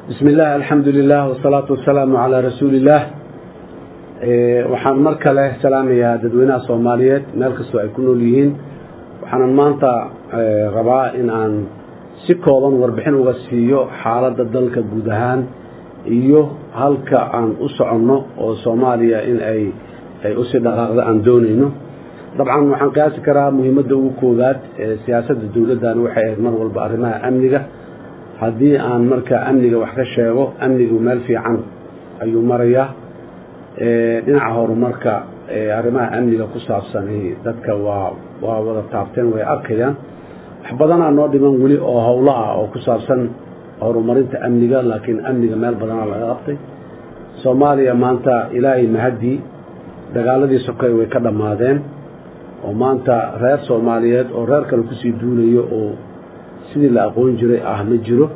bismi illah alxamdu lilah wsalaatu wasalaamu calaa rasuuli illaah waxaan mar kale salaamayaa dadweynaha soomaaliyeed meel kastoo ay ku nool yihiin waxaanan maanta rabaa in aan si kooban warbixin uga siiyo xaaladda dalka guud ahaan iyo halka aan u soconno oo soomaaliya in ay ay usii dhaqaaqda aan doonayno dabcan waxaan qiyaasi karaa muhiimadda ugu koowaad ee siyaasadda dowladdan waxay ahayd mar walba arrimaha amniga haddii aan marka amniga wax ka sheego amnigu meel fiican ayuu marayaa dhinaca horumarka arrimaha amniga ku saabsan dadka waa waa wada taabteen way arkayaan wax badanaa noo dhiman weli oo howlo ah oo ku saabsan horumarinta amniga laakiin amniga meel badanaa laga qabtay soomaaliya maanta ilaahay mahadii dagaaladii sokay way ka dhammaadeen oo maanta reer soomaaliyeed oo reer kale kusii duulayo oo sidii la aqoon jiray ah ma jiro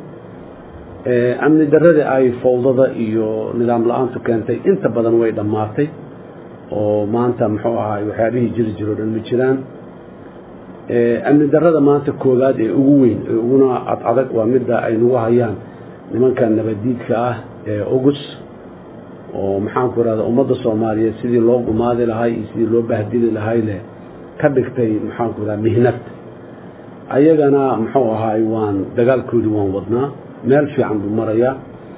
amni darradii ay fowdada iyo nidaam la-aantu keentay inta badan way dhammaatay oo maanta muxuu ahaay waxyaabihii jiri jiro dhan ma jiraan amni darrada maanta koowaad ee ugu weyn ee uguna ad adag waa midda ay nagu hayaan nimanka nabaddiidka ah ee ogus oo maxaanku irahda ummadda soomaaliyeed sidii loo gumaadi lahay iyo sidii loo bahdili lahay leh ka dhigtay maxaanku irahda mihnad ayagana muxuu ahaay waan dagaalkoodii waan wadnaa meel fiican buu marayaa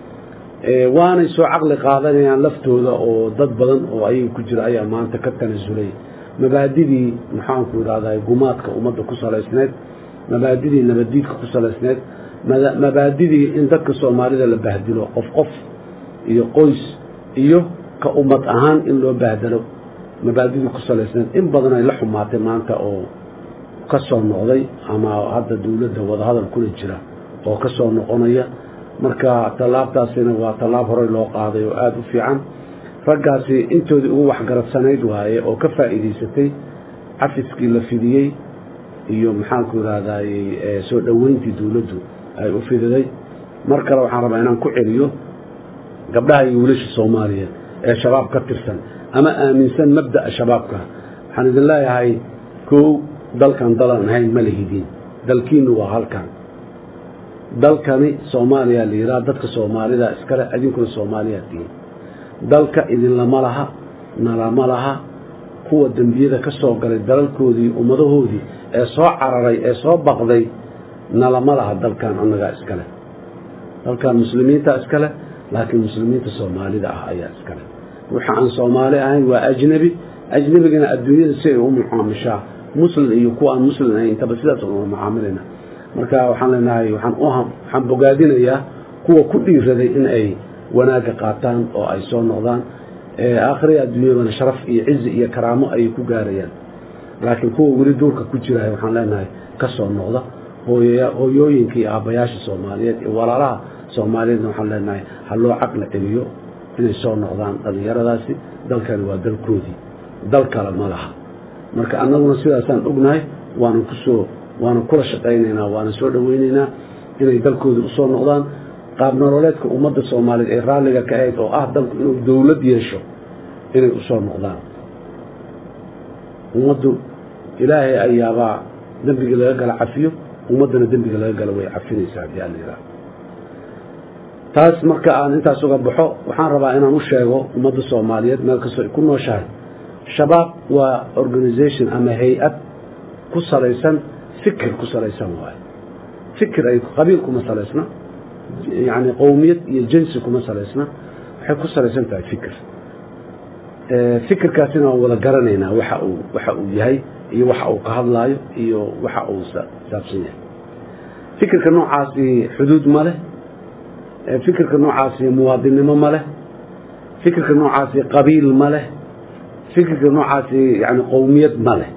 waanay soo caqli qaadanayaan laftooda oo dad badan oo ayaga ku jira ayaa maanta ka tanasulay mabaadidii maxaanku idhahdaa gumaadka ummadda ku salaysneed mabaadidii nabaddiidka ku salaysneed mabaadidii in dadka soomaalida la bahdilo qof qof iyo qoys iyo ka ummad ahaan in loo bahdalo mabaadidii ku salaysneed in badan ay la xumaatay maanta oo ka soo noqday ama hadda dowladda wadahadal kula jira oo ka soo noqonaya marka tallaabtaasina waa tallaab horey loo qaaday oo aada u fiican raggaasi intoodii ugu waxgaradsanayd waaye oo ka faa'iidaysatay cafiskii la fidiyey iyo maxaanku idhahdaaye soo dhoweyntii dowladdu ay u fididay mar kale waxaan rabaa inaan ku celiyo gabdhaha iyo wiilasha soomaaliyeed ee shabaab ka tirsan ama aaminsan mabda'a shabaabka waxaan idin leeyahay kow dalkan dalan ahayn ma lihidin dalkiinnu waa halkan dalkani soomaaliya la yidhaha dadka soomaalida iskale idinkuna soomaaliyaa tihiin dalka idinlama laha nalama laha kuwa dembiyada ka soo galay dalalkoodii ummadahoodii ee soo cararay ee soo baqday nalama laha dalkan annagaa iskale dalkan muslimiinta iskale laakiin muslimiinta soomaalida ah ayaa iskale waxa aan soomaali ahayn waa ajnebi ajnebigana adduunyada si ay u mucaamishaa muslim iyo kuwa aan muslim ahayn intaba sidaas una mucaamilayna marka waxaan leenahay waxaan u waxaan bogaadinayaa kuwa ku dhiiraday in ay wanaagga qaataan oo ay soo noqdaan aakhiriya adduunyadana sharaf iyo cizi iyo karaamo ayay ku gaarayaan laakiin kuwa weli duurka ku jiraya waxaan leenahay ka soo noqda hooyooyinka iyo aabbayaasha soomaaliyeed iyo walaalaha soomaaliyeedna waxaan leenahay ha loo caqli celiyo inay soo noqdaan dhallinyaradaasi dalkani waa dalkoodii dal kale ma laha marka annaguna sidaasaan ognahay waanan kusoo waanan kula shaqaynaynaa waanan soo dhoweynaynaa inay dalkooda usoo noqdaan qaab nololeedka ummadda soomaaliyeed ee raalliga ka ahayd oo ah dalku inuu dowlad yeesho inay usoo noqdaan ummaddu ilaahay ayaabaa dembiga laga gala cafiyo ummaddana dembiga laga gala way cafinaysaa haddii alla yidhaha taas marka aan intaas uga baxo waxaan rabaa inaan u sheego ummadda soomaaliyeed meel kastoo ay ku nooshahay shabaab waa organisation ama hay-ad ku salaysan fikir ku salaysan waayo fikir ay qabiil kuma salaysna yacni qowmiyad iyo jinsi kuma salaysna waxay ku salaysan tahay fikir fikirkaasina waan wada garanaynaa waxa uu waxa uu yahay iyo waxa uu ka hadlaayo iyo waxa uu saabsan yahay fikirka noocaasi xuduud ma leh fikirka noocaasi muwaadinnimo ma leh fikirka noocaasi qabiil ma leh fikirka noocaasi yani qowmiyad ma leh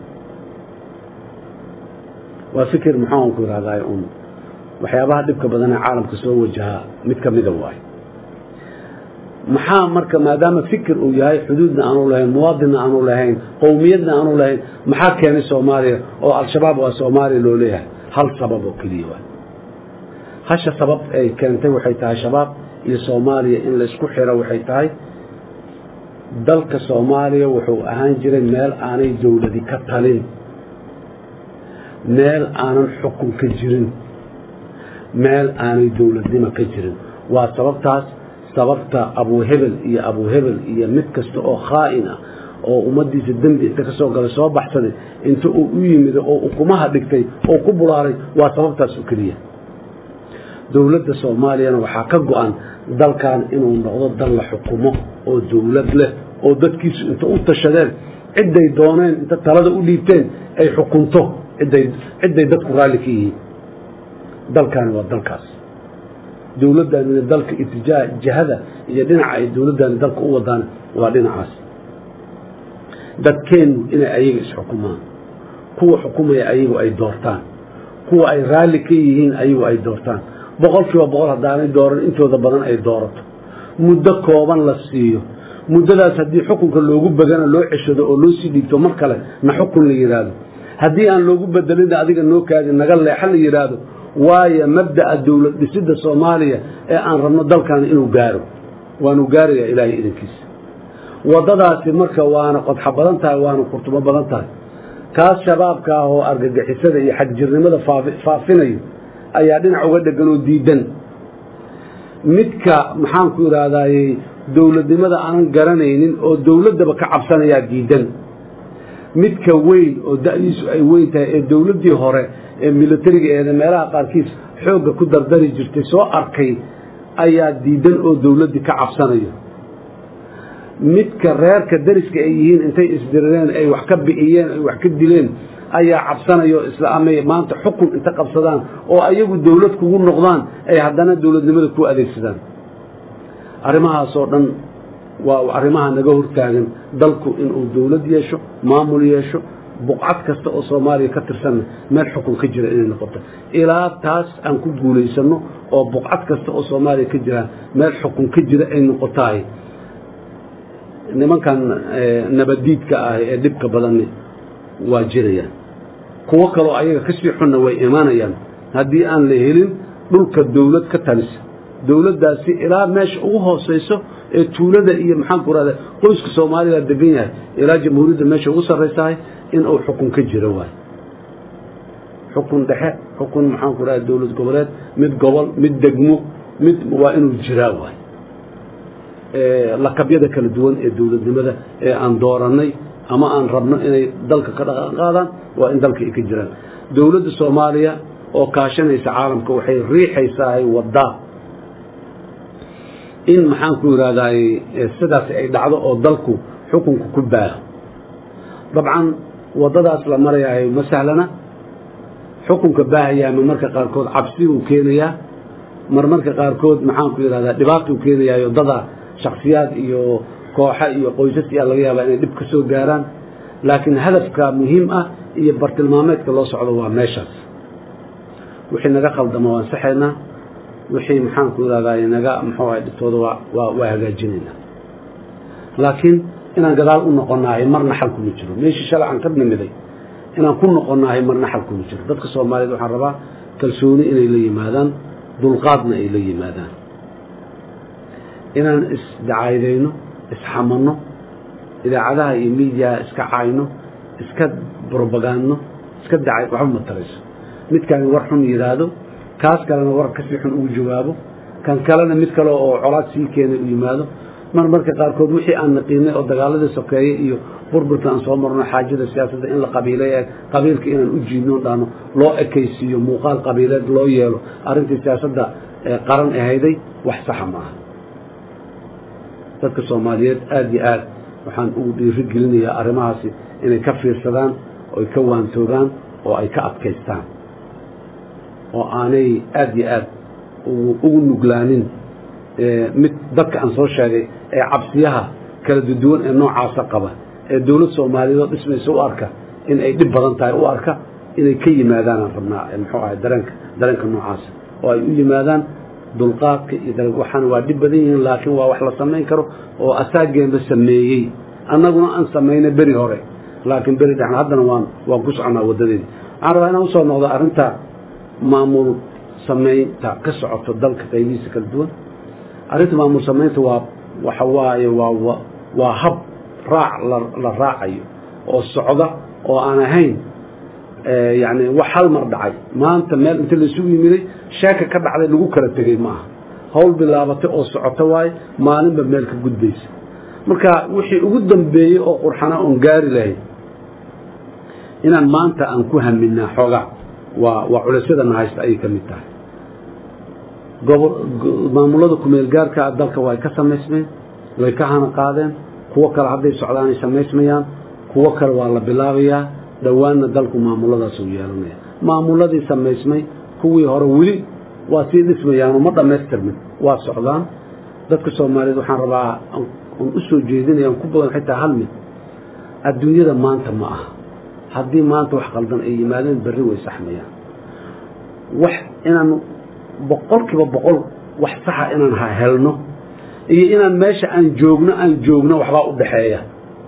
waa fikir maxaanku ihahdaa un waxyaabaha dhibka badan ee caalamka soo wajahaa mid ka mida waayo maxaa marka maadaama fikir uu yahay xuduudna aanu lahayn muwaadinna aanu lahayn qowmiyadna aanu lahayn maxaa keenay soomaaliya oo al-shabaab waa soomaaliya loo leeyahay hal sabab oo keliya waay hasha sabab ay keentay waxay tahay shabaab iyo soomaaliya in laysku xiro waxay tahay dalka soomaaliya wuxuu ahaan jiray meel aanay dowladi ka talin meel aanan xukun ka jirin meel aanay dowladnimo ka jirin waa sababtaas sababta abuuhebel iyo abuuhebel iyo mid kasta oo khaa'in ah oo ummaddiisa dembi inta ka soo galay soo baxsaday inta uu u yimid oo ukumaha dhigtay oo ku bulaaray waa sababtaas oo keliya dowladda soomaaliyana waxaa ka go-an dalkan inuu noqdo dal la xukumo oo dowlad leh oo dadkiisu inta u tashadeen cidday dooneen inta talada u dhiibteen ay xukunto cidday dadku raalli ka yihiin dalkaani waa dalkaas dowladdaanina dalka itijaa jihada iyo dhinaca ay dowladdaani dalka u wadaan waa dhinacaas dadkeennu inay ayaga isxukumaan kuwa xukumaya ayagu ay doortaan kuwa ay raalli ka yihiin ayagu ay doortaan boqol kiiba boqol haddaanay dooran intooda badan ay doorato muddo kooban la siiyo muddadaas haddii xukunka loogu bagana loo ceshado oo loo sii dhiibto mar kale na xukun la yidhaahdo haddii aan loogu bedelina adiga noo kaadi naga leexa la yidhaahdo waayo mabda'a dowlad dhisidda soomaaliya ee aan rabno dalkaani inuu gaaro waanu gaarayaa ilaahay idankiisa waddadaasi marka waana qodxa badan tahay waana kurtumo badan tahay kaas shabaabka ah oo argagixisada iyo xagjirnimada faafinayo ayaa dhinac uga dhegan oo diidan midka maxaanku idhahdayy dowladnimada aanan garanaynin oo dowladdaba ka cabsanayaa diidan midka weyn oo da'diisu ay weyn tahay ee dowladdii hore ee militariga eeda meelaha qaarkiis xoogga ku dardari jirtay soo arkay ayaa diidan oo dowladdii ka cabsanayo midka reerka dariska ay yihiin intay isdirireen ay wax ka bi'iyeen ay wax ka dileen ayaa cabsanayo isla amay maanta xukun inta qabsadaan oo ayagu dowlad kugu noqdaan ay haddana dowladnimada ku adeegsadaan arrimahaasoo dhan waa arrimaha naga hortaagan dalku inuu dowlad yeesho maamul yeesho buqcad kasta oo soomaaliya ka tirsanna meel xukun ka jira inay noqoto ilaa taas aan ku guulaysanno oo buqcad kasta oo soomaaliya ka jira meel xukun ka jira ay noqotahay nimankan nabadiidka ah ee dhibka badanni waa jirayaan kuwo kaloo ayaga kasii xunna way imaanayaan haddii aan la helin dhulka dowlad ka talisa dowladdaasi ilaa meesha ugu hoosayso ee tuulada iyo maxaanku rahda qoyska soomaalida degan yahay ilaa jamhuuriyadda meesha ugu sarraysahay inuu xukun ka jiro waay xukun dhexe xukun maxaanku rahda dowlad goboleed mid gobol mid degmo mid waa inuu jiraa waay lakabyada kala duwan ee dowladnimada ee aan doorannay ama aan rabno inay dalka ka dhaqan qaadaan waa in dalka ay ka jiraan dowladda soomaaliya oo kaashanaysa caalamka waxay riixaysaa waddaa in maxaanku yidhahdaay sidaas ay dhacdo oo dalku xukunka ku baaho dabcan waddadaas la marayahay ma sahlana xukunka baahayaa ma marka qaarkood cabsi uu keenayaa mar marka qaarkood maxaanku yidhahdaa dhibaatuu keenayaayo dadaa shaksiyaad iyo kooxa iyo qoysas ayaa laga yaabaa inay dhib ka soo gaaraan laakiin hadafka muhiim ah iyo bartilmaameedka loo socdo waa meeshaas wixii naga khaldama waan saxaynaa wixii maxaanku idhahdaa naga muxuu ahay dhibtooda waa waa hagaajinaynaa laakiin inaan gadaal u noqonaahay marna xal kuma jiro meeshii shalay aan ka nimiday inaan ku noqonaahay marna xal kuma jiro dadka soomaaliyeed waxaan rabaa kalsooni inay la yimaadaan dulqaadna ay la yimaadaan inaan isdacaydayno isxamanno idaacadaha iyo miidiyaha iska caayno iska brobagandno iska dacay waxba ma tarayso midkaani war xun yidhaahdo kaas kalena war kasii xun ugu jawaabo kan kalena mid kale oo colaad sii keenay u yimaado mar marka qaarkood wixii aan naqiinay oo dagaaladii sokeeye iyo burburka aan soo marno xaajada siyaasadda in la qabiilay qabiilka inaan u jiidno dhahno loo ekaysiiyo muuqaal qabiileed loo yeelo arrintii siyaasadda qaran ahayday wax saxa ma aha dadka soomaaliyeed aada iyo aad waxaan ugu dhiiri gelinayaa arrimahaasi inay ka fiirsadaan oy ka waantoogaan oo ay ka adkaystaan oo aanay aada iyo aad ugu nuglaanin mid dadka aan soo sheegay ee cabsiyaha kala duduwan ee noocaasa qaba ee dowlad soomaaliyeed oo dhismaysa u arka in ay dhib badan tahay u arka inay ka yimaadaanaan rabnaa muxuu ahay dareenka dareenka noocaasa oo ay u yimaadaan dulqaadka iyo waxaana waa dhib badan yihiin laakiin waa wax la samayn karo oo asaageenba sameeyey annaguna aan samaynay beri hore laakiin beri dhexna haddana waan waan ku soconaa waddadeedii waxaan rabaa inaan usoo noqdo arrinta maamul samaynta ka socoto dalka qaybihiisa kala duwan arrinta maamul samaynta waa waxa waaye waa waa hab raac la raacayo oo socda oo aan ahayn yani wax hal mar dhacay maanta meel inta laisugu yimiday sheeka ka dhacday lagu kala tegey ma aha hawl bilaabatay oo socoto waaye maalinba meel ka gudbaysa marka wixii ugu dambeeyey oo qurxana oon gaari lahayd inaan maanta aan ku haminaa xoogaa waa waa culaysyadana haysta ayay ka mid tahay maamulada kumeelgaarkaa dalka way ka samaysmeen way ka hana qaadeen kuwo kale hadday socdaanay samaysmayaan kuwo kale waa la bilaabayaa dhowaanna dalku maamuladaas uu yeelanaya maamuladii samaysmay kuwii hore weli waa sii dhismayaanoo ma dhammaystirmin waa socdaan dadka soomaaliyeed waxaan rabaa aan u soo jeedinaya aan ku badan xitaa hal mid adduunyada maanta ma aha haddii maanta wax qaldan ay yimaadeen berri way saxmayaan wax inaan boqolkiiba boqol wax saxa inaan helno iyo inaan meesha aan joogno aan joogno waxbaa u dhaxeeya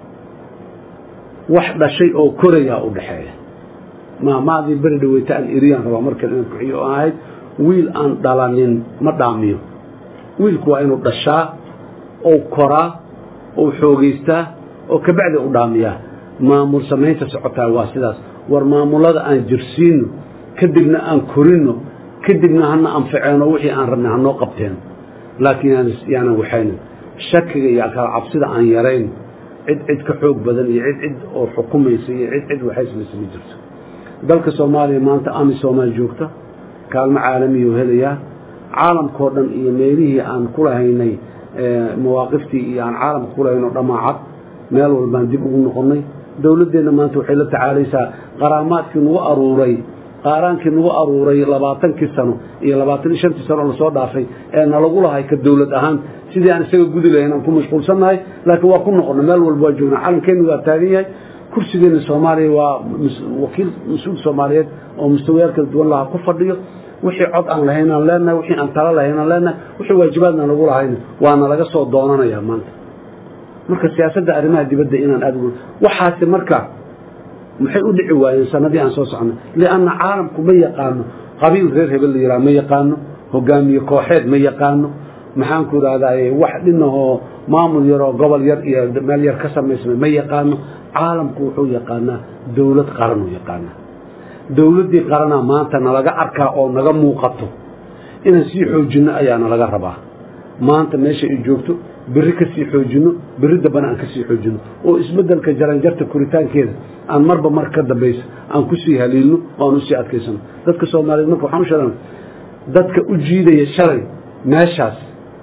wax dhashay oo korayaa u dhaxeeya maamaadii beri dhaweyta aan eriyaan rabaa markan inaan kuxiyo oo ahayd wiil aan dhalanin ma dhaamiyo wiilku waa inuu dhashaa ou koraa ou xoogaystaa oo kabacdi u dhaamiyaa maamul samaynta socotaa waa sidaas war maamulada aan jirsiino kadibna aan korino kadibna hana anfaceeno wixii aan rabnay hanoo qabteen laakiin yaanan waxaynin shakiga iyo kala cabsida aan yarayn cid cid ka xoog badan iyo cid cid oo xukumaysa iyo cid cid waxaysamaysa ma jirto dalka soomaaliya maanta ami soomaal joogta kaalmo caalamiyu helayaa caalamkao dhan iyo meelihii aan ku lahaynay mawaaqiftii iyo aan caalamka ku lahayn oo dhamaacad meel walbaan dib ugu noqonnay dowladdeenna maanta waxay la tacaalaysaa qaraamaadkii nagu aruuray qaaraankii nagu aruuray labaatankii sano iyo labaatan iyo shantii sano lasoo dhaafay ee nalagu lahay ka dowlad ahaan sidii aan isaga gudi lahayn aan ku mashquulsannahay laakiin waa ku noqonnay meel walba waa joognaa calankeennu waa taagan yahay kursigeenna soomaaliya waa wakiil mas-uul soomaaliyeed oo mustawayaal kala duwan lahaa ku fadhiyo wixii cod aan lahayn aan leenahay wixii aan talo lahayn aan leenahay wixii waajibaadna nagu lahayn waana laga soo doonanayaa maanta marka siyaasadda arrimaha dibadda inaan aad waxaasi marka maxay u dhici waayeen sanadii aan soo socnay lianna caalamku ma yaqaano qabiil reer hebel la yidhaha ma yaqaano hogaamiye kooxeed ma yaqaano maxaanku idhahdaye wax dhinahoo maamul yaroo gobol yar iyo meel yar ka samaysmay ma yaqaano caalamku wuxuu yaqaanaa dowlad qaranuu yaqaanaa dowladdii qaranaa maanta nalaga arkaa oo naga muuqato inaan sii xoojinno ayaa nalaga rabaa maanta meesha ay joogto berri ka sii xoojinno berri dambana aan ka sii xoojinno oo isbeddelka jaranjarta koritaankeeda aan marba mar ka dambaysa aan ku sii haliilno oo aan u sii adkaysano dadka soomaaliyeed marka waxaan u sheegan dadka u jiidaya shalay meeshaas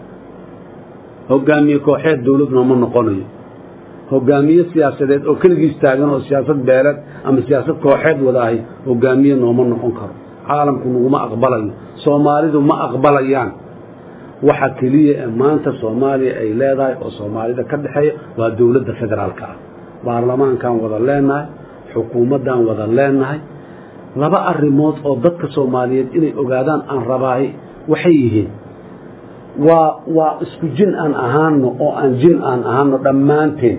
hogaamiye kooxeed dowlad nooma noqonayo hogaamiye siyaasadeed oo keligiis taagan oo siyaasad beeleed ama siyaasad kooxeed wadaahay hogaamiye nooma noqon karo caalamku naguma aqbalayo soomaalidu ma aqbalayaan waxa keliya ee maanta soomaaliya ay leedahay oo soomaalida ka dhexeeya waa dowladda federaalka ah baarlamaankaan wada leenahay xukuumaddaan wada leenahay laba arrimood oo dadka soomaaliyeed inay ogaadaan aan rabaahay waxay yihiin waa waa isku jin aan ahaano oo aan jin aan ahaano dhammaanteen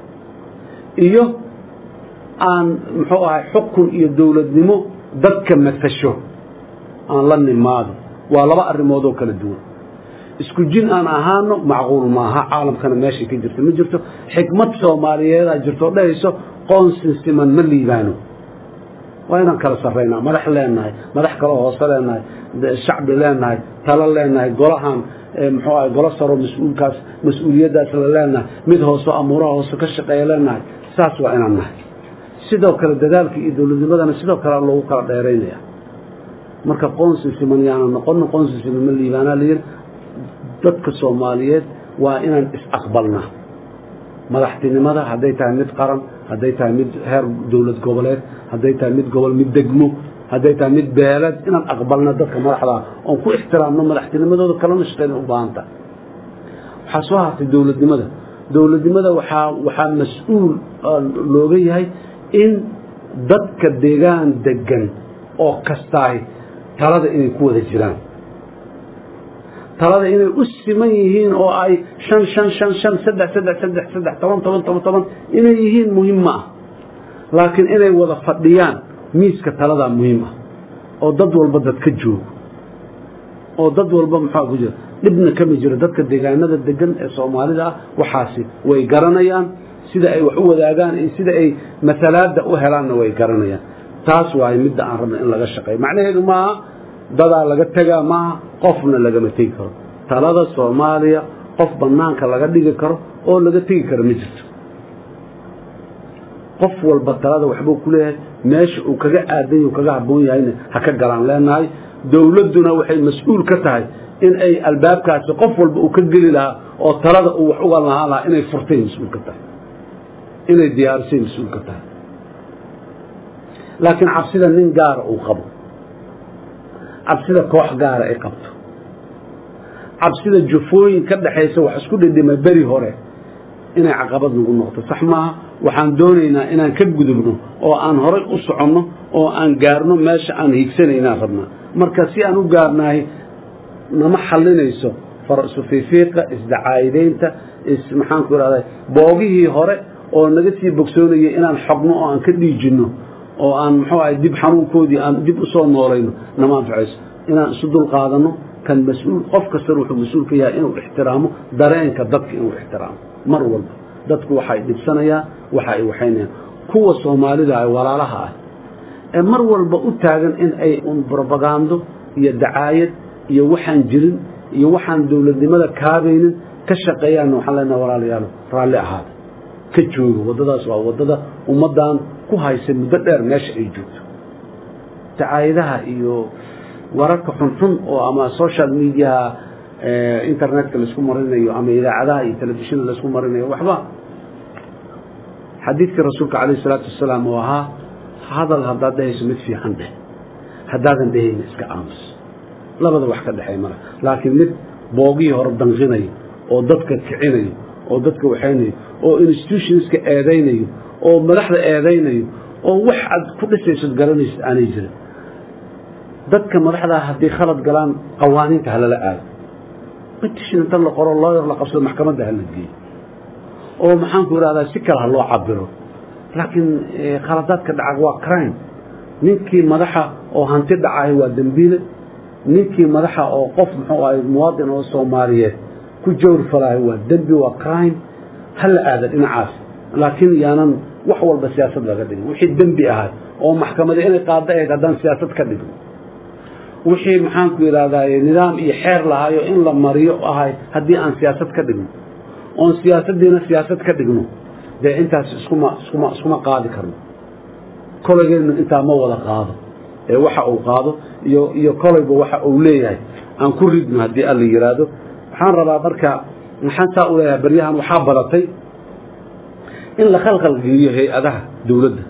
iyo aan muxuu ahay xukun iyo dowladnimo dadka mafasho aan la nimaado waa laba arrimood oo kala duwan isku jin aan ahaano macquul maaha caalamkana meeshay ka jirto ma jirto xikmad soomaaliyeedaa jirto oo dhahayso qoonsin siman ma liibaano waa inaan kala sarraynaa madax leenahay madax kaloo hoose leenahay shacbi leenahay talo leenahay golahan muxuu ahay golo saro mas-uulkaas mas-uuliyaddaas la leenahay mid hoose amuuraha hoose ka shaqeeya leenahay saas waa inaan nahay sidoo kale dadaalka iyo dowladnimadana sidoo kale loogu kala dheeraynaya marka qoonsi siman yaana noqono qoonsi siman ma liibaanaa layidhi dadka soomaaliyeed waa inaan is-aqbalnaa madaxtinimada hadday tahay mid qaran hadday tahay mid heer dowlad goboleed hadday tahay mid gobol mid degmo hadday tahay mid beeleed inaan aqbalna dadka madaxdaa oon ku ixtiraamno madaxtinimadooda kalena shaqeyna u baahanta waxaa soo hartay dowladnimada dowladnimada waxaa waxaa mas-uul looga yahay in dadka deegaan degan oo kastaay talada inay ku wada jiraan talada inay u siman yihiin oo ay shan shan shan shan saddex saddex saddex saddex toban toban toban toban inay yihiin muhiim ma ah laakiin inay wada fadhiyaan miiska taladaa muhiim ah oo dad walba dad ka joogo oo dad walba maxaa ku jira dhibna kama jiro dadka deegaanada degan ee soomaalida ah waxaasi way garanayaan sida ay wax u wadaagaan iyo sida ay masalaada u helaanna way garanayaan taas waaye midda aan rabna in laga shaqeeyo macnaheedu maaha dadaa laga tegaa maaha qofna lagama tegi karo talada soomaaliya qof banaanka laga dhigi karo oo laga tegi karo ma jirto qof walba talada waxbuu ku leeyahay meesha uu kaga aadan yahy kaga habboon yahayna ha ka galaan leenahay dowladduna waxay mas-uul ka tahay in ay albaabkaasi qof walba uu ka geli lahaa oo talada uu wax uga lahaan lahaa inay furtay mas-uul ka tahay inay diyaarisay mas-uul ka tahay laakiin cabsida nin gaara uu qabo cabsida koox gaara ay qabto cabsida jufooyin ka dhaxaysa wax isku dhidhima beri hore inay caqabad nagu noqto sax maaha waxaan doonaynaa inaan ka gudubno oo aan horay u soconno oo aan gaarno meesha aan hiigsanaynaan rabnaa marka si aan u gaarnahay nama xallinayso farasufiifiiqa isdacaayidaynta maxaanku ihahda boogihii hore oo naga sii bogsoonayay inaan xogno oo aan ka dhiijinno oo aan muxuu ahay dib xanuunkoodii aan dib u soo noolayno nama anfacayso inaan isu dul qaadanno kan mas-uul qof kastana wuxuu mas-uul ka yahay inuu ixtiraamo dareenka dadka inuu ixtiraamo mar walba dadku waxay dhibsanayaan waxa ay waxaynayaan kuwa soomaalida ah walaalaha ah ee mar walba u taagan in ay un brobagando iyo dacaayad iyo waxaan jirin iyo waxaan dowladnimada kaabaynin ka shaqeeyaanna waxaan leenaha walaalayaalo raalli ahaada ka jooga waddadaas waa waddada ummaddan ku haysa muddo dheer meesha ay joogto dacaayadaha iyo wararka xunxun oo ama social mediaha internetka laisku marinayo ama idaacadaha iyo telefishinda laisku marinayo waxba xadiidkii rasuulka calayh isalaatu wasalaam oo ahaa hadal haddaad dhehayso mid fiican dheh haddaadan dhehayna iska aamus labada wax ka dhexeey mara laakiin mid boogihii hore danqinayo oo dadka kicinayo oo dadka waxaynayo oo institutionska eedaynayo oo madaxda eedaynayo oo wax aad ku dhisaysod garanaysid aanay jirin dadka madaxdaa hadday khalad galaan qawaaniinta halala aado petition inta la qoro looyar la qabsado maxkamadda hala geeyo oo maxaanku idhahdaa si kale ha loo cabiro laakiin khaladaadka dhaca waa crime ninkii madaxa oo hanti dhacahay waa dembiile ninkii madaxa oo qof muxuu ahay muwaadin oo soomaaliyeed ku jawr falaahay waa dembi waa crime hala aada dhinacaas laakiin yaanan wax walba siyaasad laga dhigin wixii dembi ahay oo maxkamada inay qaado ahayd haddaan siyaasad ka dhigno wixii maxaanku idhahdaye nidaam iyo xeer lahaayo in la mariyo ahay haddii aan siyaasad ka dhigno oon siyaasaddiina siyaasad ka dhigno dee intaas iskuma iskuma iskuma qaadi karno kolaygeenu intaa ma wada qaado ee waxa uu qaado iyo iyo kolayba waxa uu leeyahay aan ku ridno haddii alla yidhaahdo waxaan rabaa marka maxaan saa u leeyahay baryahan waxaa badatay in la khalkhalgeliyo hay-adaha dowladda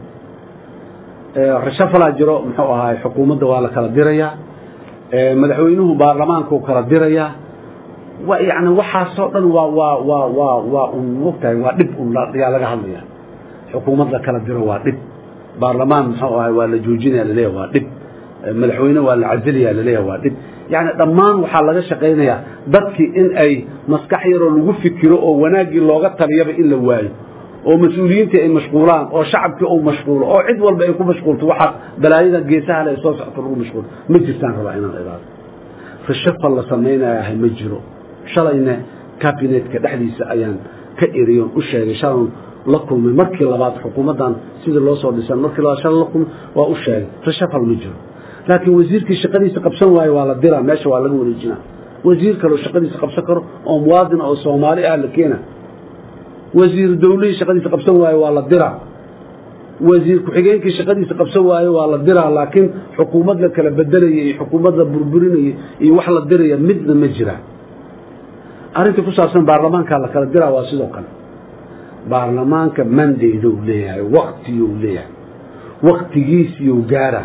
rashafalaa jiro muxuu ahaay xukuumadda waa la kala dirayaa madaxweynuhu baarlamaanku kala dirayaa yani waxaasoo dhan waa waa waa waa waa un mogtahay waa dhib un yaa laga hadlaya xukuumad la kala diro waa dhib baarlamaan muxuu ahay waa la joojinaya laleeyahay waa dhib madaxweyne waa la casilaya laleeyahay waa dhib yani dhammaan waxaa laga shaqaynayaa dadkii in ay maskax yaroo lagu fikiro oo wanaaggii looga taliyaba in la waayo oo mas-uuliyiintii ay mashquulaan oo shacabkii uu mashquulo oo cid walba ay ku mashquulto waxaa balaayada geesaha le soo socto lagu mashquulo ma jirtaan rabaa inaan idaado rashafal la samaynayahay ma jiro shalayna kabinetka dhexdiisa ayaan ka eriyon u sheegay shalan la kulmay markii labaad xukuumaddan sidii loo soo dhisan markii labaad shala la kulmay waa u sheegay rashafal ma jiro laakiin wasiirkii shaqadiisa qabsan waayo waa la diraa meesha waa laga wareejinaa wasiir kaleo shaqadiisa qabsan karo oo muwaadin oo soomaali ah la keena wasiir dawlihii shaqadiisa qabsan waayo waa la diraa wasiir ku-xigeenkii shaqadiisa qabsan waayo waa la diraa laakiin xukuumad la kala bedelaya iyo xukuumad la burburinaya iyo wax la diraya midna ma jira arrinta ku saabsan baarlamaanka la kala diraa waa sidoo kale baarlamaanka mandaydou leeyahay waktiyou leeyahay waktigiisiyou gaara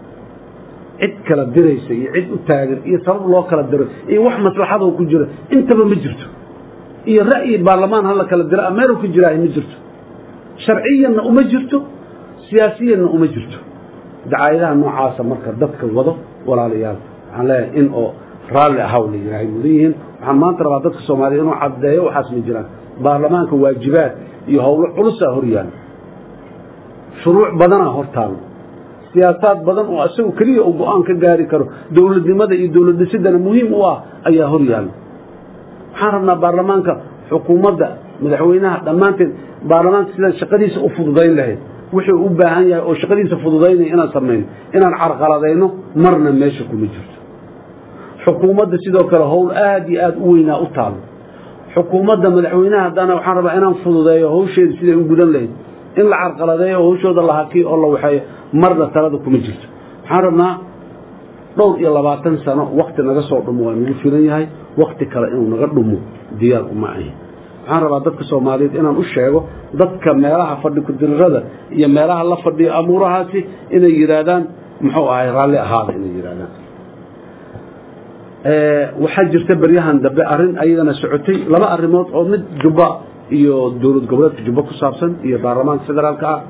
cid kala diraysa iyo cid u taagan iyo sabab loo kala diro iyo wax maslaxadoo ku jira intaba ma jirto iyo ra'yi baarlamaan hala kala dira ameero ku jiraahay ma jirto sharciyanna uma jirto siyaasiyanna uma jirto dacaayadaha noocaasa marka dadka wado walaalayaal waxaan leeyahay in oo raalli ahaw la yidhaahay mudan yihiin waxaan maanta rabaa dadka soomaaliya inuu caddeeyo waxaas ma jiraan baarlamaanka waajibaad iyo howlo culusaa hor yaalla shuruuc badanaa hor taallo siyaasaad badan oo isagu keliya uu go-aan ka gaari karo dowladnimada iyo dowlad dhisidana muhiim u ah ayaa hor yaalla waxaan rabnaa baarlamaanka xukuumadda madaxweynaha dhammaanteed baarlamaanka sidaan shaqadiisa u fududayn lahayd wuxuu u baahan yahay oo shaqadiisa fududaynaya inaan samayno inaan carqaladayno marna meesha kuma jirto xukuumadda sidoo kale howl aad iyo aad u weynaa u taalo xukuumadda madaxweynaha haddana waxaan rabaa inaan fududeeyo hawsheeda siday u gudan lahayd in la carqaladeeyo oo hawshooda la hakiyo oo la waxeeyo marna talada kuma jirto waxaan rabnaa dhowr iyo labaatan sano wakti naga soo dhumo waa nagu filan yahay wakti kale inuu naga dhumo diyaar uma ahi waxaan rabaa dadka soomaaliyeed inaan u sheego dadka meelaha fadhi kudirirada iyo meelaha la fadhiyo amuurahaasi inay yidhaahdaan muxuu ahay raalli ahaada inay yidhahdaan waxaa jirta beryahan dambe arrin ayadana socotay laba arrimood oo mid jubba iyo dowlad goboleedka jubba ku saabsan iyo baarlamaanka federaalka ah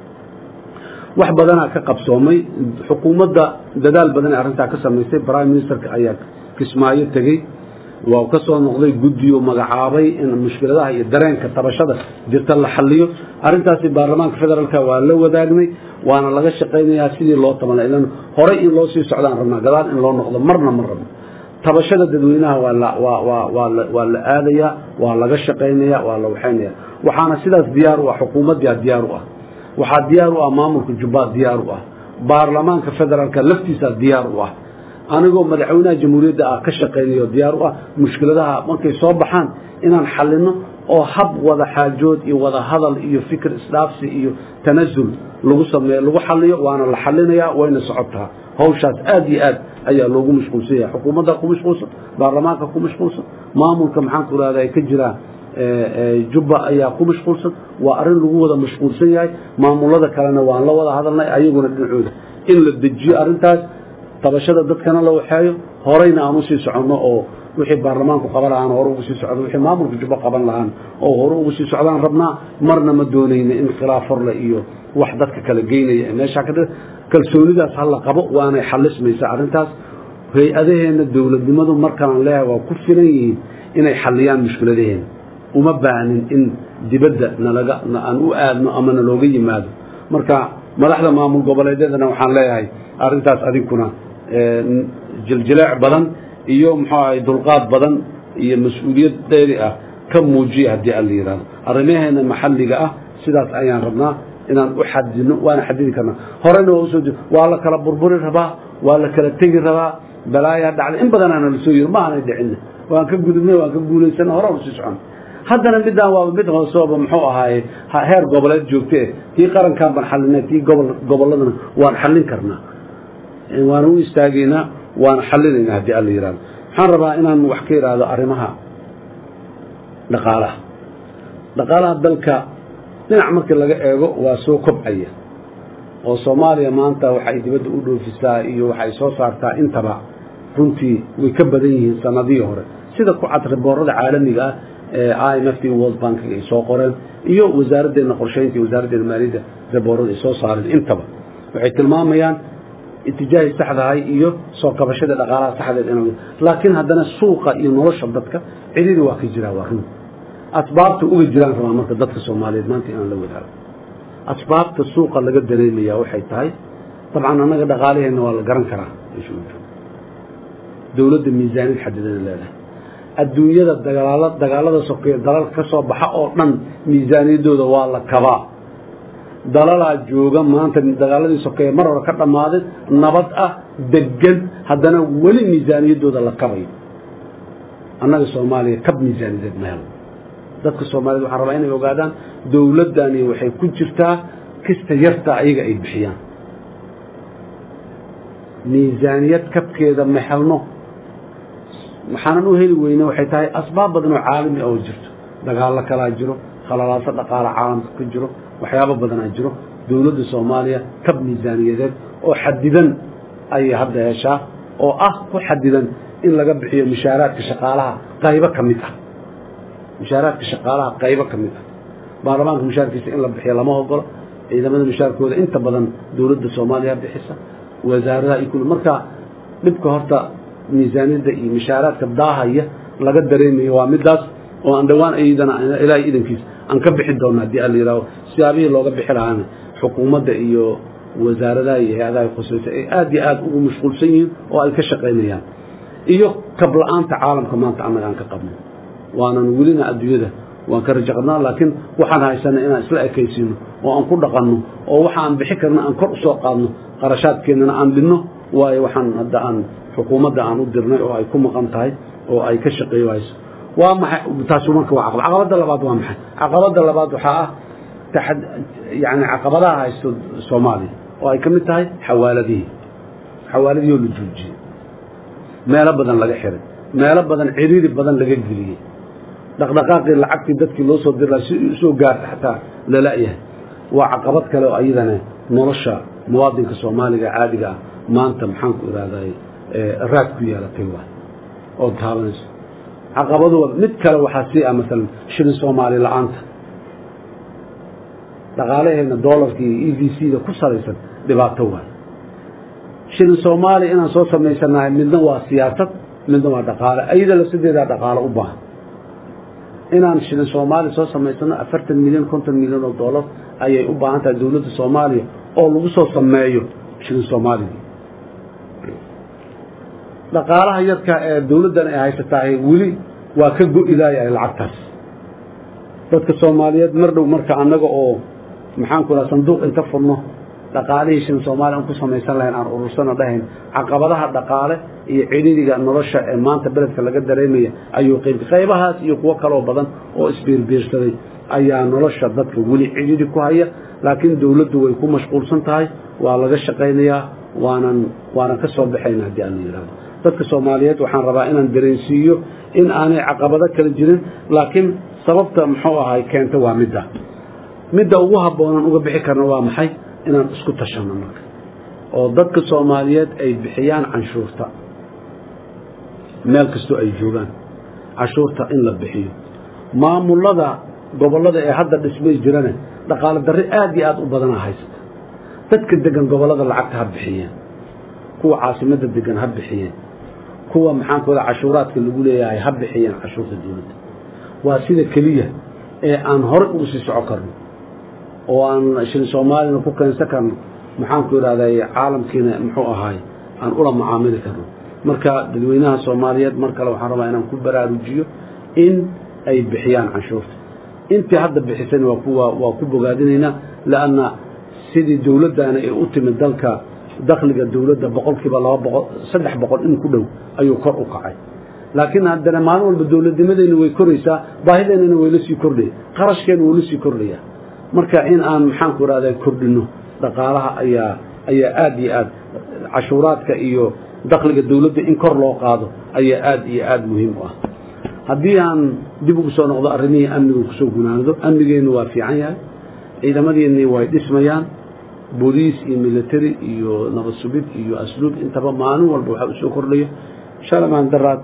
wax badanaa ka qabsoomay xukuumadda dadaal badan ee arrintaa ka samaysay prime ministerka ayaa kismaayo tegey waa ka soo noqday guddiyo magacaabay in mushkiladaha iyo dareenka tabashada jirta la xaliyo arrintaasi baarlamaanka federaalka waa la wadaagnay waana laga shaqaynayaa sidii loo taban ilan horay in loo sii socdaan rabnaa gadaal in loo noqdo marna ma rabno tabashada dadweynaha waa la aadayaa waa laga shaqaynaya waa la waxaynaya waxaana sidaas diyaar u ah xukuumaddaa diyaar u ah waxaa diyaar u ah maamulka jubbaland diyaar u ah baarlamaanka federaalka laftiisaa diyaar u ah anigoo madaxweynaha jamhuuriyadda ah ka shaqaynayo diyaar u ah mushkiladaha markay soo baxaan inaan xalino oo hab wada xaajood iyo wada hadal iyo fikir isdhaafsi iyo tanasul lagu sameeyo lagu xaliyo waana la xalinayaa wayna socotaa hawshaas aad iyo aad ayaa loogu mashquulsan yahay xukuumadda ku mashquulsan baarlamaanka ku mashquulsan maamulka maxaanku irahda ay ka jiraan jubba ayaa ku mashquulsan waa arrin lagu wada mashquulsan yahay maamulada kalena waan la wada hadalnay ayaguna dhinacooda in la dejiyo arrintaas tabashada dadkana la waxeeyo horeyna aan usii soconno oo wixii baarlamaanku qaban lahaan hore ugu sii socdo wixii maamulka jubbo qaban lahaan oo hore ugu sii socdaan rabnaa marna ma doonayna in khilaaf horle iyo wax dadka kala geynaya meeshaa ka kalsoonidaas hala qabo waanay xalismaysaa arrintaas hay-adaheenna dowladnimadu markaan leeyahay waa ku filan yihiin inay xaliyaan mushkiladaheena uma baahnin in dibadda nalaga aan u aadno ama nalooga yimaado marka madaxda maamul goboleedyadana waxaan leeyahay arrintaas adinkuna jiljileec badan iyo muxuu ahay dulqaad badan iyo mas-uuliyad dheeri ah ka muujiya haddii aan la yidhahdo arrimaheena maxalliga ah sidaas ayaan rabnaa inaan u xadidno waana xadidi karnaa horena waa usoo waa la kala burburi rabaa waa la kala tegi rabaa balaayaa dhacday in badanaana la soo yiri ma aanay dhicinna waan ka gudubnay waan ka guulaysana hore usii socon haddana midaan waaba mid hoosooba muxuu ahaaye heer goboleed joogte tii qarankaan baan xalinay tii gobol gobolladana waan xallin karnaa waana u istaagaynaa waana xallinaynaa haddii alla yidhahdo waxaan rabaa inaan wax ka idhaahdo arrimaha dhaqaalaha dhaqaalaha dalka dhinac markii laga eego waa soo kobcaya oo soomaaliya maanta waxay dibadda u dhoofisaa iyo waxay soo saartaa intaba runtii way ka badan yihiin sanadihii hore sida ku cad riboorada caalamiga ah ee i m f t world bank ay soo qoreen iyo wasaaraddeena qorshaynta iyo wasaaraddeena maaliyadda riboorada ay soo saareen intaba waxay tilmaamayaan itijaahi saxdahay iyo soo kabashada dhaqaalaha saxdeed in laakiin haddana suuqa iyo nolosha dadka cididi waa ka jiraa waa run asbaabta uga jiraan rabaa marka dadka soomaaliyeed maanta inaan la wadaago asbaabta suuqa laga dareemaya waxay tahay dabcan annaga dhaqaalaheenna waa la garan karaa meesha uu joogo dowladda miisaaniyad xadidana leedahay adduunyada dagaala dagaalada sokeeye dalalka ka soo baxa oo dhan miisaaniyaddooda waa la kabaa dalalaa jooga maanta dagaaladii sokeeye mar hore ka dhammaaday nabad ah degan haddana weli miisaaniyaddooda la kabayo annaga soomaaliya kab miisaaniyadeed ma helo dadka soomaaliyed waxaan rabaa inay ogaadaan dowladdani waxay ku jirtaa kista yarta ayaga ay bixiyaan miisaaniyad kabkeeda ma helno waxaanan u heli weyne waxay tahay asbaab badan oo caalami oo jirto dagaallo kalaa jiro khalalaaso dhaqaala caalamka ka jiro waxyaabo badanaa jiro dowladda soomaaliya kab miisaaniyadeed oo xadidan ayay hadda heshaa oo ah ku xadidan in laga bixiyo mushaaraadka shaqaalaha qaybo ka mid ah mushaaraadka shaqaalaha qaybo ka mid ah baarlamaanka mushaarkiisa in la bixiyo lama ogolo ciidamada mushaarkooda inta badan dowladda soomaaliya bixisa wasaaradaha iyo kul marka dhibka horta miisaaniyadda iyo mushaaraadka daahaya laga dareemayo waa midaas oo aan dhowaan iyadana ilaahay idankiis aan ka bixi doona haddii ala yidhaaho siyaabihii looga bixi lahaana xukuumadda iyo wasaaradaha iyo hay-adaha khusaysa ay aad iyo aad ugu mashquulsan yihiin oo ay ka shaqaynayaan iyo kabla-aanta caalamka maanta annaga aan ka qabno waanan welina adduunyada waan ka rajo qabnaa laakiin waxaan haysanay inaan isla ekaysiino oo aan ku dhaqanno oo waxa aan bixi karna aan kor usoo qaadno qarashaadkeennana aan dhinno waayo waxaan hadda aan xukuumadda aan u dirnay oo ay ku maqan tahay oo ay ka shaqeeyo hayso waa maxay taasi marka waa caqabad caqabadda labaad waa maxay caqabadda labaad waxaa ah taxad yani caqabadaha haysto soomaaliya oo ay ka mid tahay xawaaladihii xawaaladihii oo la joojiyey meelo badan laga xiray meelo badan ciriiri badan laga geliyey dhaqdhaqaaqii lacagtii dadkii loo soo diri laha si usoo gaarta xataa lala-yahay waa caqabad kale oo ayadana nolosha muwaadinka soomaaliga caadiga ah maanta maxaan ku ihahday raad ku yeelatay waay oo taabanayso caqabadu mid kale waxaa sii ah maalan shilin soomaali la-aanta dhaqaalaheena doolarka iyo e v c da ku salaysan dhibaato waay shilin soomaaliya inaan soo samaysanahay midna waa siyaasad midna waa dhaqaale ayada lafsadeedaa dhaqaalo u baahan inaan shilin soomaaliya soo samaysano afartan milyan konton milyan oo dollar ayay u baahan tahay dowladda soomaaliya oo lagu soo sameeyo shilin soomaaligii dhaqaalaha yarka ee dowladdan ay haysatahay weli waa ka go-ilaayahay lacagtaas dadka soomaaliyeed mar dhow marka annaga oo maxaan ku raha sanduuq inta furno dhaqaalihii shilin soomaaliya aan ku samaysan lahayn aan urursano dhahayn caqabadaha dhaqaale iyo cidhiiriga nolosha ee maanta beledka laga dareemaya ayuu qayb qaybahaas iyo kuwo kaloo badan oo isbiirbiirsaday ayaa nolosha dadka weli cidhiiri ku haya laakiin dowladdu way ku mashquulsan tahay waa laga shaqaynayaa waanan waanan ka soo baxayna haddii aan la yidhahdo dadka soomaaliyeed waxaan rabaa inaan dareensiiyo in aanay caqabado kala jirin laakiin sababta muxuu ahay keenta waa midda midda ugu habboonan uga bixi karna waa maxay inaan isku tashanno marka oo dadka soomaaliyeed ay bixiyaan canshuurta meel kastoo ay joogaan canshuurta in la bixiyo maamulada gobollada ee hadda dhismay jirane dhaqaalo darri aad iyo aad u badanaa haysata dadka degan gobollada lacagta ha bixiyeen kuwa caasimadda degan ha bixiyeen kuwa maxaankooda cashuuraadka lagu leeyahay ha bixiyeen cashuurta dowladda waa sida keliya ee aan horey ugu sii soco karno oo aan shilin soomaalina ku keensan karno maxaanku idhahday caalamkiina muxuu ahaay aan ula mucaamili karno marka dadweynaha soomaaliyeed mar kale waxaan rabaa inaan ku baraarujiyo in ay bixiyaan canshuurta intii hadda bixisana waa ku waa ku bogaadinaynaa leanna sidii dowladdaana ee u timid dalka dakhliga dowladda boqolkiiba laba boqol saddex boqol in ku dhow ayuu kor u kacay laakiin haddana maalin walba dowladnimadeyna way koraysaa baahideennana way la sii kordhaya qarashkeena wuu la sii kordhaya marka in aan maxaanku ihahda kordhino dhaqaalaha ayaa ayaa aad iyo aad cashuuraadka iyo dakhliga dowladda in kor loo qaado ayaa aad iyo aad muhiim u ah haddii aan dib ugu soo noqdo arrimihii amniga kusoo gunaanado amnigeennu waa fiican yahay ciidamadiinni way dhismayaan booliis iyo military iyo nabad sugid iyo asluub intaba maalin walba waxaa usoo kordhayo shalay maan daraad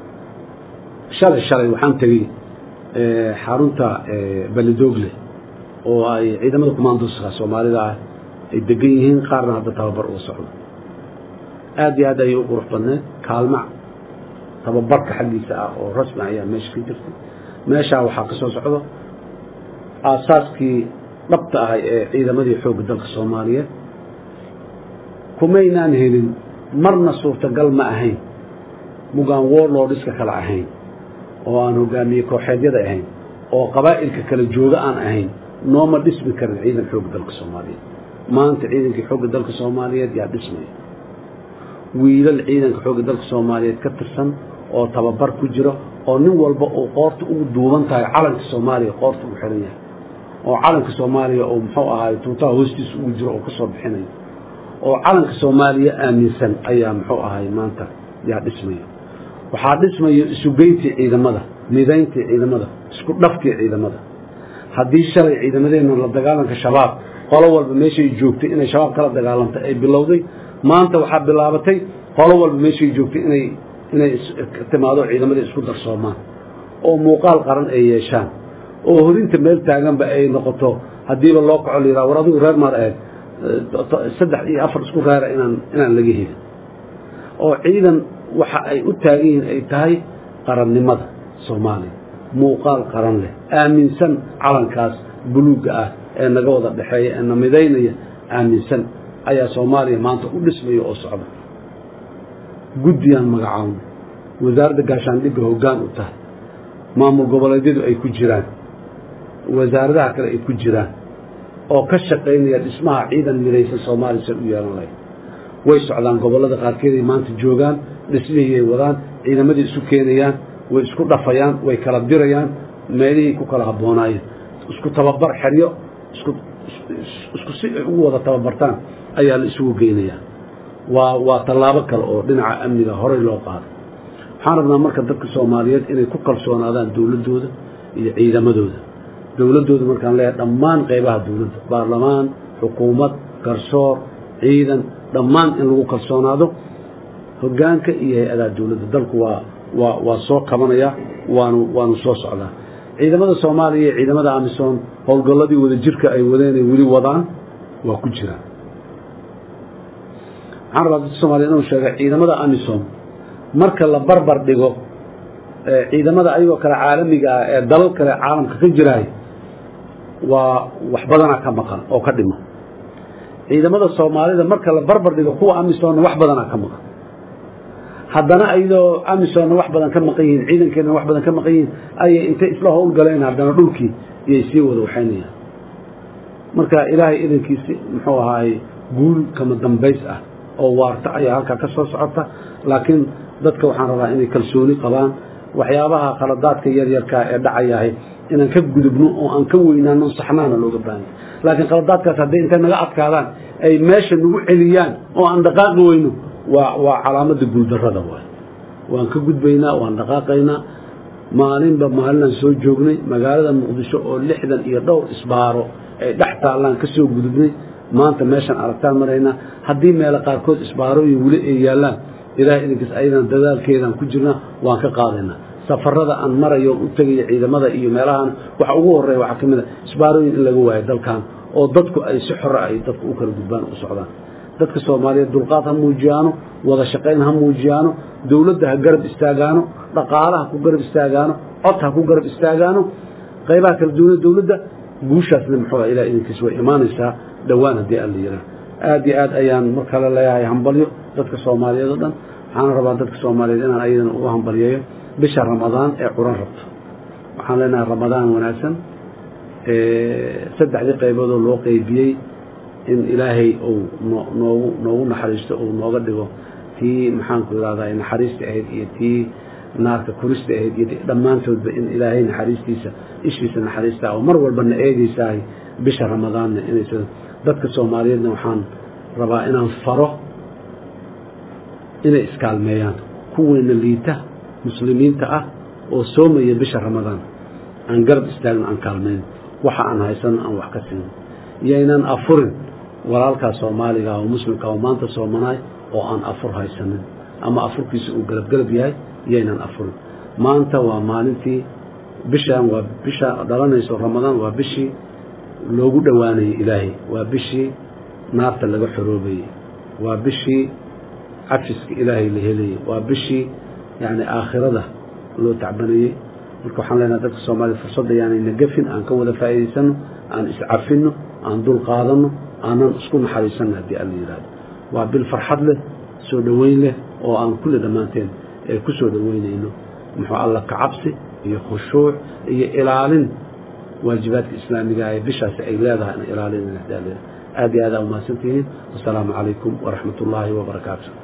shalay shalay waxaan tegey xarunta balidoogle oo ay ciidamada commandoska soomaalida ah ay degan yihiin qaarna hadda tababar uga socdo aad iyo aad ayay u qurux badneed kaalmac tababarka xaggiisa ah oo rasmi ayaa meesha ka jirtay meeshaa waxaa ka soo socdo aasaaskii dhabta ahay ee ciidamadii xoogga dalka soomaaliyeed kumaynaan helin marna suurtagal ma ahayn mugaan warlordhiska kale ahayn oo aan hogaamiye kooxeedyada ahayn oo qabaa'ilka kala jooga aan ahayn nooma dhismi karin ciidan xoogga dalka soomaaliyeed maanta ciidankii xoogga dalka soomaaliyeed yaa dhismaya wiilal ciidanka xoogga dalka soomaaliyeed ka tirsan oo tababar ku jiro oo nin walba uu qoorta ugu duuban tahay calanka soomaaliya qoorta ugu xiran yahay oo calanka soomaaliya oo muxuu ahaay tuutaha hoostiisa ugu jiro oo ka soo bixinayo oo calanka soomaaliya aaminsan ayaa muxuu ahaay maanta yaa dhismaya waxaa dhismaya isugeyntii ciidamada midayntii ciidamada isku dhafkii ciidamada haddii shalay ciidamadeenna la dagaalanka shabaab qolo walba meeshay joogtay inay shabaab kala dagaalantay ay bilowday maanta waxaa bilaabatay qolo walba meeshay joogtay inay inay timaado ciidamadii isku darsoomaan oo muuqaal qaran ay yeeshaan oo horinta meel taaganba ay noqoto haddiiba loo kaco la yidhaha war adigu reer maar ahayd saddex iyo afar isku reera inaan inaan laga helin oo ciidan waxa ay u taagan yihiin ay tahay qarannimada soomaaliya muuqaal qaran leh aaminsan calankaas buluugga ah ee naga wada dhexeeya ee na midaynaya aaminsan ayaa soomaaliya maanta u dhismaya oo socda guddiyaan magacaawna wasaaradda gaashaandhigga hoggaan u tahay maamul goboleedyadu ay ku jiraan wasaaradaha kale ay ku jiraan oo ka shaqaynaya dhismaha ciidan midaysan soomaaliya san u yeelan lahayd way socdaan gobollada qaarkeeday maanta joogaan dhismihiyay wadaan ciidamadii isu keenayaan way isku dhafayaan way kala dirayaan meelihii ku kala habboonaayeen isku tababar xeryo isku isku si ay ugu wada tababartaan ayaa la isugu geynayaa waa waa tallaabo kale oo dhinaca amniga horey loo qaado waxaan rabnaa marka dadka soomaaliyeed inay ku kalsoonaadaan dowladdooda iyo ciidamadooda dowladdooda markaan leeyahay dhammaan qaybaha dowladda baarlamaan xukuumad garsoor ciidan dhammaan in lagu kalsoonaado hoggaanka iyo hay-adaha dowladda dalku waa waa waa soo kabanaya waanu waanu soo socdaa ciidamada soomaaliya iyo ciidamada amisom howlgalladii wada jirka ay wadeenay weli wadaan waa ku jiraan waxaan rabaa dadka soomaliya inuu sheega ciidamada amisom marka la barbar dhigo ciidamada ayagoo kale caalamiga ah ee dalal kale caalamka ka jiraay waa wax badanaa ka maqan oo ka dhimo ciidamada soomaalida marka la barbar dhigo kuwa amisomna wax badanaa ka maqan haddana ayadoo amisomna wax badan ka maqan yihiin ciidankeenna wax badan ka maqan yihiin ayay intay isla howlgaleen haddana dhulkii iyay sii wada waxaynayaan marka ilaahay idankiisi muxuu ahaay guul kama dambays ah oo waarta ayaa halkaa ka soo socota laakiin dadka waxaan rabaa inay kalsooni qabaan waxyaabaha khaladaadka yaryarkaa ee dhacayahay inaan ka gudubno oo aan ka weynaano saxnaana looga baahanya laakiin khaladaadkaas hadday intay naga adkaadaan ay meesha nagu celiyaan oo aan dhaqaaqi weyno waa waa calaamadda guuldarrada waay waan ka gudbaynaa waan dhaqaaqaynaa maalinba maalinaan soo joognay magaalada muqdisho oo lixdan iyo dhowr isbaaro ay dhex taallaan ka soo gudubnay maanta meeshaan aragtaan maraynaa haddii meelo qaarkood isbaarooyin weli ay yaallaan ilahay idinkiis ayadana dadaalkeedaan ku jirnaa waan ka qaadaynaa safarada aan marayo u tegaya ciidamada iyo meelahan waxa ugu horeeya waxaa ka mid a isbaarooyin in laga waayo dalkan oo dadku ay si xore ay dadku u kala gudbaan u socdaan dadka soomaaliyeed dulqaad ha muujiyaano wada shaqayn ha muujiyaano dowladda ha garab istaagaano dhaqaalaha ku garab istaagaano cod ha ku garab istaagaano qaybaha kala duwana dowladda guushaasna muxuu ilahay idinkiis way imaanaysaa dhowaan haddii aan la yiraa aad iyo aad ayaan mar kale leeyahay hambalyo dadka soomaaliyeed oo dhan waxaana rabaa dadka soomaaliyeed inaan ayadana ugu hambalyeeyo bisha ramadaan ee curan rabto waxaan leenahay ramadaan wanaagsan saddexdii qayboodoo loo qeybiyey in ilaahay uu noogu noogu naxariisto uu nooga dhigo tii maxaanku irahdaa naxariista ahayd iyo tii naarka kurista ahayd iyo dhammaantoodba in ilaahay naxariistiisa ishiisa naxariista oo mar walbana eegaysahay bisha ramadaanna inaysa dadka soomaaliyeedna waxaan rabaa inaan faro inay iskaalmeeyaan kuweyna liita muslimiinta ah oo soomaya bisha ramadaan aan garab istaagno aan kaalmayn waxa aan haysano aan wax ka siino yaynan afurin walaalkaa soomaaliga oo muslimka oo maanta soomanaay oo aan afur haysanin ama afurkiisa uu galabgalab yahay yaynan afurin maanta waa maalintii bishaan waa bisha dhalanayso ramadaan waa bishii loogu dhowaanayay ilaahay waa bishii naarta laga xoroobayey waa bishii cafiska ilaahay la helayey waa bishii yani aakhirada loo tacbanayey marka waxaan leenaha dadka soomaliya fursadda yaanayna gafin aan ka wada faa'iidaysano aan iscafinno aan dul qaadanno aanan isku naxariisanno haddii alla yidhahdo waa bil farxad leh soo dhoweyn leh oo aan kulle dhammaanteen ee ku soo dhoweynayno muxuu alla ka cabsi iyo khushuuc iyo ilaalin waajibaadka islaamiga ee bishaasi ay leedahay in ilaalin aad iyo aad aa umahadsantihiin wasalaamu calaykum waraxmat ullaahi wabarakaatu